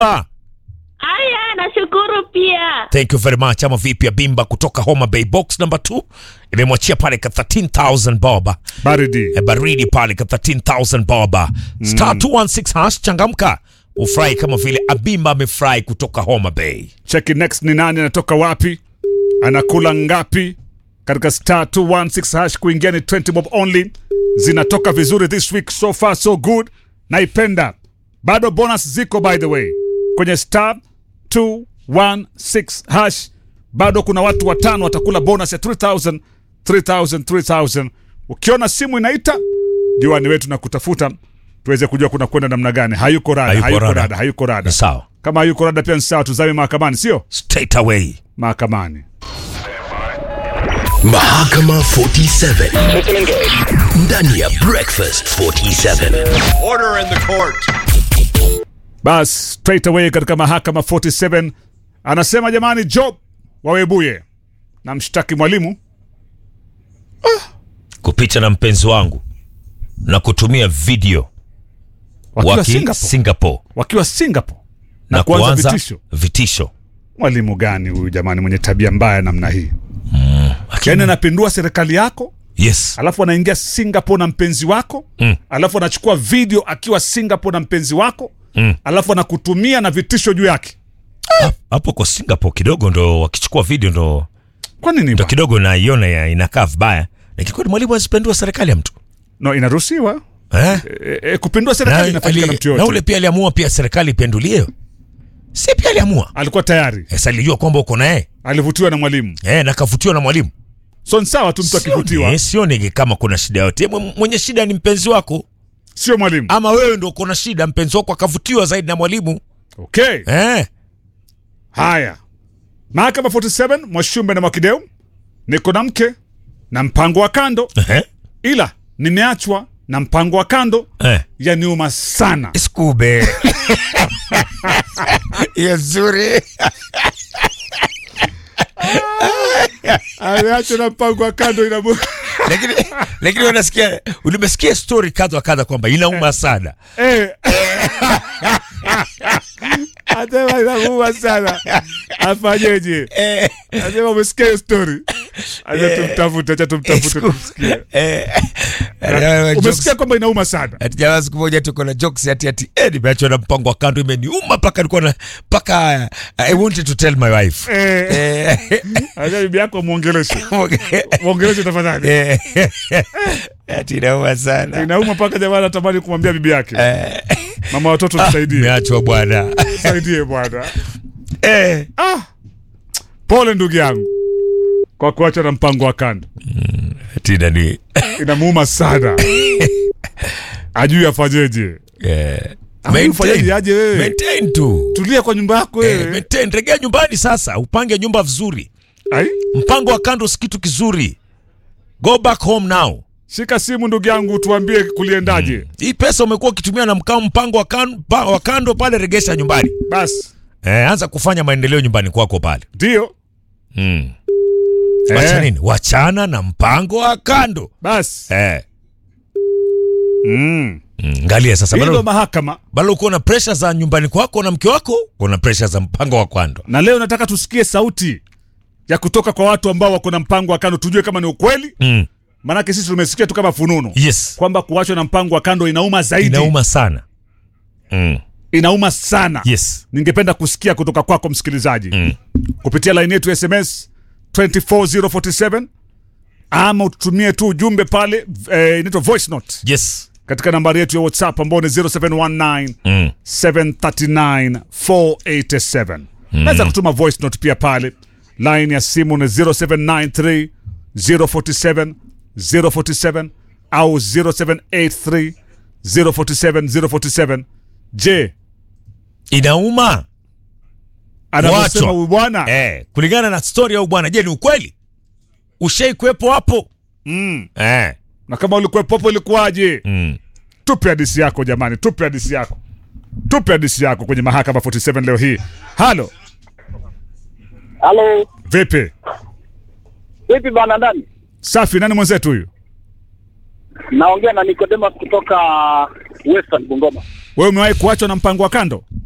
Ah, Aya, nashukuru pia. thank you very much. Ama vipi ya Bimba kutoka Homa Bay box number 2 imemwachia pale ka 13000 boba baridi e baridi pale ka 13000 boba star 216 hash changamka ufurahi kama vile Abimba amefurahi kutoka Homa Bay. cheki next ni nani anatoka wapi anakula ngapi katika star 216 hash kuingia ni 20 bob only zinatoka vizuri this week so far so good naipenda bado bonus ziko by the way kwenye star 216 hash bado kuna watu watano watakula bonus ya 3000 3000 3000 ukiona simu inaita juani wetu na kutafuta tuweze kujua kuna kwenda namna gani hayuko rada Hayuko hayuko rada. rada hayuko rada Ni sawa. kama hayuko rada pia ni sawa tuzame mahakamani sio Straight away. mahakamani Mahakama 47 ndani ya Breakfast 47. Order in the court. bas straight away katika mahakama 47 anasema jamani job wawebuye na mshtaki mwalimu Kupita na mpenzi wangu na kutumia video wakiwa waki singapore, Singapore wakiwa singapore na, na kuanza kuanza vitisho vitisho. mwalimu gani huyu jamani mwenye tabia mbaya namna hii yaani anapindua serikali yako Yes. alafu anaingia singapore na mpenzi wako Mm. alafu anachukua video akiwa singapore na mpenzi wako Mm. alafu anakutumia na vitisho juu yake Hapo kwa Singapore kidogo ndo wakichukua video ndo kwa nini ndo bwana? kidogo naiona ya- inakaa vibaya. Nikikweli mwalimu azipendua serikali ya mtu. no inaruhusiwa Eh? e, e, kupindua serikali Na, inafanyika na ali, mtu na yote ule pia aliamua pia serikali ipendulie. Si pia aliamua. alikuwa tayari Sasa alijua kwamba uko naye. alivutiwa na mwalimu Eh, na kavutiwa na mwalimu. so ni sawa tu mtu akivutiwa Sioni, sioni kama kuna shida yote. Mwe- Mwenye shida ni mpenzi wako sio mwalimu ama wewe ndo uko na shida, mpenzi wako akavutiwa zaidi na mwalimu. okay Eh. haya mahakama 47 mwashumbe na mwakideu niko na mke na mpango wa kando Eh. ila nimeachwa na mpango wa kando Eh. yaniuma sana Skube. Hiyo nzuri. ameachwa na mpango wa kando inamu Lakini lakini unasikia ulimesikia story kadha wa kadha kwamba inauma sana. Eh. Asema inamuuma sana afanyeje Eh. asema umesikia hiyo story acha tumtafute acha tumtafute Sku- tumsikie Eh. umesikia kwamba inauma sana ati jamaa siku moja tuko na jokes ati ati eh, nimeachwa na mpango wa kando imeniuma mpaka nilikuwa na mpaka uh, I wanted to tell my wife. Eh. Eh. acha bibi yako mwongeleshe mwongeleshe tafadhali Eh. Ati inauma sana. inauma mpaka jamaa anatamani kumwambia bibi yake mama watoto tusaidie Nimeachwa bwana. tusaidie bwana Eh. ah. pole ndugu yangu kwa kuacha na mpango wa kando Ati nani? inamuuma sana ajui afanyeje Eh. Ama ufanyaje aje wewe? Maintain tu. tulia kwa nyumba yako Eh, wewe maintain. Regea nyumbani sasa, upange nyumba vizuri. Ai, Mpango wa kando si kitu kizuri. Go back home now. shika simu ndugu yangu tuambie kuliendaje Hii pesa umekuwa ukitumia na mkao mpango wa kando, pa, wa kando pale, regesha nyumbani. basi Eh, anza kufanya maendeleo nyumbani kwako pale. ndio Mm. Wacha Eh. nini? Wachana na mpango wa kando. basi Eh. mm. Mm, Angalia sasa hilo bado mahakama bado uko na pressure za nyumbani kwako na mke wako, uko na pressure za mpango wa kando. na leo nataka tusikie sauti ya kutoka kwa watu ambao wako na mpango wa kando tujue kama ni ukweli Mm. maanake sisi tumesikia tu kama fununu Yes. kwamba kuachwa na mpango wa kando inauma zaidi Inauma sana. Mm. inauma sana Yes. ningependa kusikia kutoka kwako msikilizaji mm. kupitia laini yetu ya sms 24047 ama ututumie tu ujumbe pale eh, inaitwa voice note Yes. katika nambari yetu ya whatsapp ambao ni 0719 Mm. 739 487 naweza kutuma voice note pia pale line ya simu ni 0793 047 047 au 0783 047 047 je Inauma. anavyosema Wachwa. huyu bwana Eh, kulingana na story au bwana, je, ni ukweli? Ushai kuwepo hapo? mm. Eh. na kama ulikuwepo hapo ilikuwaje Mm. tupe hadisi yako jamani tupe hadisi yako tupe hadisi yako kwenye mahakama 47 leo hii halo Halo, vipi vipi bwana ndani? safi nani mwenzetu huyu Naongea na Nicodemus kutoka Western Bungoma. wewe umewahi kuachwa na mpango wa kando